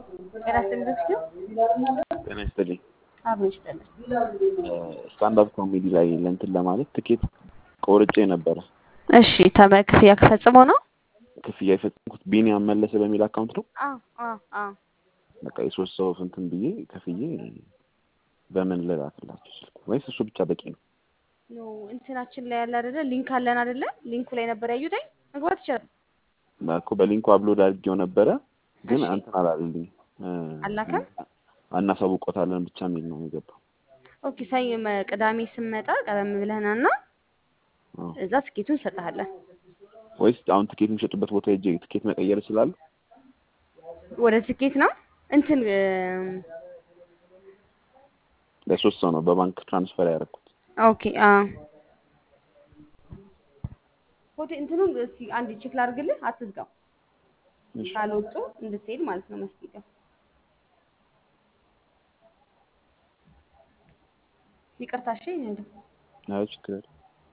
ጤና ይስጥልኝ በፊቱ ጤና ይስጥልኝ። አብሮ ይስጥልኝ። ስታንዳፕ ኮሜዲ ላይ ለእንትን ለማለት ትኬት ቆርጬ ነበረ። እሺ ተመ ክፍያ ፈጽሞ ነው? ክፍያ የፈጸምኩት ቢኒያም መለሰ በሚል አካውንት ነው። አዎ አዎ አዎ። በቃ የሶስት ሰው እንትን ብዬ ከፍዬ በምን ልላክላችሁ ስልኩ ወይስ እሱ ብቻ በቂ ነው? ኖ እንትናችን ላይ ያለ አይደለ ሊንክ አለን አይደለ? ሊንኩ ላይ ነበር ያዩትኝ መግባት ይችላል። እኮ በሊንኩ አፕሎድ አድርጌው ነበረ ግን እሺ። እንትን አላለልኝ አላከም? እናሳውቆታለን ብቻ የሚል ነው የገባው። ኦኬ ሰኞ መ- ቅዳሜ ስመጣ ቀደም ብለህና እና አዎ። እዛ ትኬቱን እንሰጥሃለን። ወይስ አሁን ትኬት የሚሸጡበት ቦታ ሄጄ ትኬት መቀየር እችላለሁ? ወደ ትኬት ነው እንትን እም፣ ለሶስት ሰው ነው በባንክ ትራንስፈር ያደረኩት። ኦኬ አዎ። ሆቴ እንትኑን እስኪ አንድ ቼክ ላድርግልህ፣ አትዝጋው። እሺ። ካልወጡ እንድትሄድ ማለት ነው መስጊድ ይቅርታ እሺ እንዴ አይ ችግር የለም።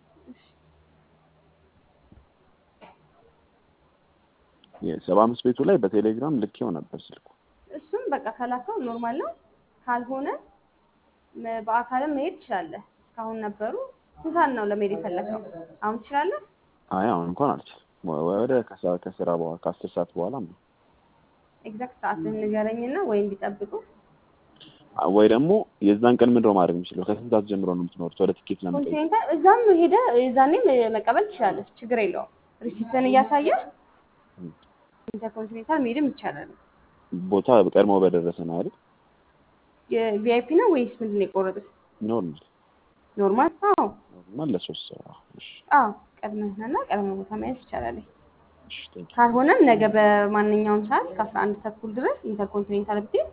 የሰባ አምስት ቤቱ ላይ በቴሌግራም ልኬው ነበር ስልኩ። እሱም በቃ ከላከው ኖርማል ነው። ካልሆነ መ- በአካልም መሄድ ትችላለህ። እስካሁን ነበሩ። ስንት ሰዓት ነው ለመሄድ የፈለከው? አሁን ትችላለህ? አይ አሁን እንኳን አልችልም። ወ- ወደ ከሰ- ከስራ በኋላ ከአስር ሰዓት በኋላ ነው ኤግዛክት ሰዓትህን ንገረኝና ወይ እንዲጠብቁ ወይ ደግሞ የዛን ቀን ምንድነው ማድረግ የምችለው? ከስንት ሰዓት ጀምሮ ነው የምትኖሩት? ወደ ትኬት ለመጠየቅ ኮንቲኔንታል እዛም ሄደ እዛኔም መቀበል ትችላለህ። ችግር የለውም። ሪሲፕትን እያሳየ ኢንተርኮንቲኔንታል መሄድም ይቻላል። ቦታ ቀድሞ በደረሰ ነው አይደል? የቪአይፒ ነው ወይስ ምንድን ነው የቆረጡት? ኖርማል ኖርማል? አዎ ኖርማል ለሶስት ሰው አዎ። እሺ አዎ። ቀድመህና ቀድመ ቦታ መያዝ ይቻላል። እሺ ቴንክ ዩ። ካልሆነም ነገ በማንኛውም ሰዓት ከአስራ አንድ ተኩል ድረስ ኢንተርኮንቲኔንታል ብትሄድ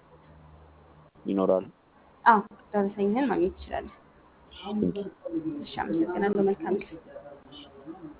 ይኖራሉ። አዎ ደረሰኝህን ማግኘት ትችላለህ። ቴንክ ዩ። እሺ፣ አመሰግናለሁ። መልካም ጊዜ